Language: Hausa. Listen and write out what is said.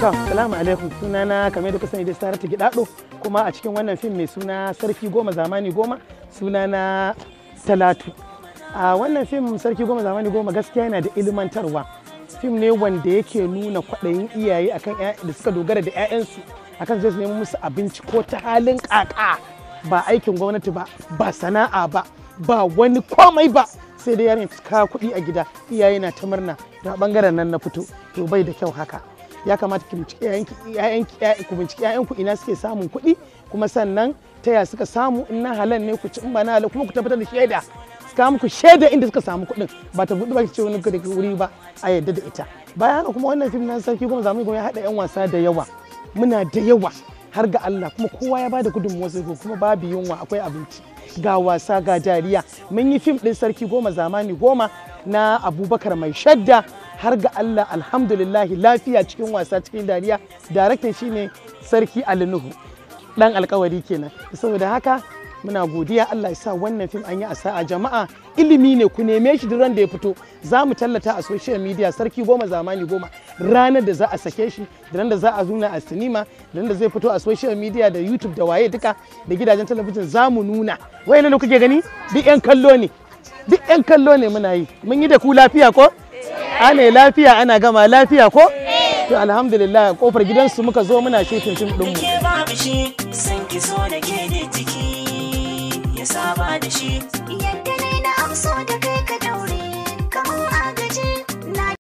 To, salamu alaikum sunana kamar da kusa ne da Saratu Gidado kuma a cikin wannan fim mai suna Sarki Goma Zamani Goma sunana Talatu. A wannan fim Sarki Goma Zamani Goma gaskiya yana da ilmantarwa. Fim ne wanda yake nuna kwaɗayin iyaye akan da suka dogara da 'ya'yansu akan zai su nemi musu abinci ko ta halin ƙaƙa ba aikin gwamnati ba ba sana'a ba ba wani komai ba sai dai yarin kawo kuɗi a gida iyaye na ta murna na bangaren nan na fito to bai da kyau haka ya kamata ki binciki ƴaƴanki ku binciki ƴaƴanku ina suke samun kuɗi kuma sannan ta ya suka samu in na halal ne ku ci in ba na halal kuma ku tabbatar da shaida suka muku shaida inda suka samu kuɗin ba ta buɗe ba ki ce wani da wuri ba a yadda da ita bayan haka kuma wannan fim na sarki kuma zamu ya haɗa ƴan wasa da yawa muna da yawa har ga Allah kuma kowa ya bada gudunmuwa sai kuma babu yunwa akwai abinci ga wasa ga dariya mun yi fim ɗin sarki goma zamani goma na abubakar mai shadda har ga Allah alhamdulillah lafiya cikin wasa cikin dariya daraktan shine sarki alinuhu dan alkawari kenan saboda haka muna godiya Allah ya sa wannan fim an yi a sa'a jama'a ilimi ne ku neme shi duk da ya fito za mu tallata a social media sarki goma zamani goma ranar da za a sake shi da da za a zuna a sinima da da zai fito a social media da youtube da waye duka da gidajen talabijin za mu nuna wai ne kuke gani duk yan kallo ne duk yan kallo ne muna yi mun yi da ku lafiya ko ana lafiya ana gama lafiya ko to alhamdulillah kofar gidansu muka zo muna shooting fim din mu ke babu shi san ki so da ke da jiki ya saba da shi Yadda ne na amso da kai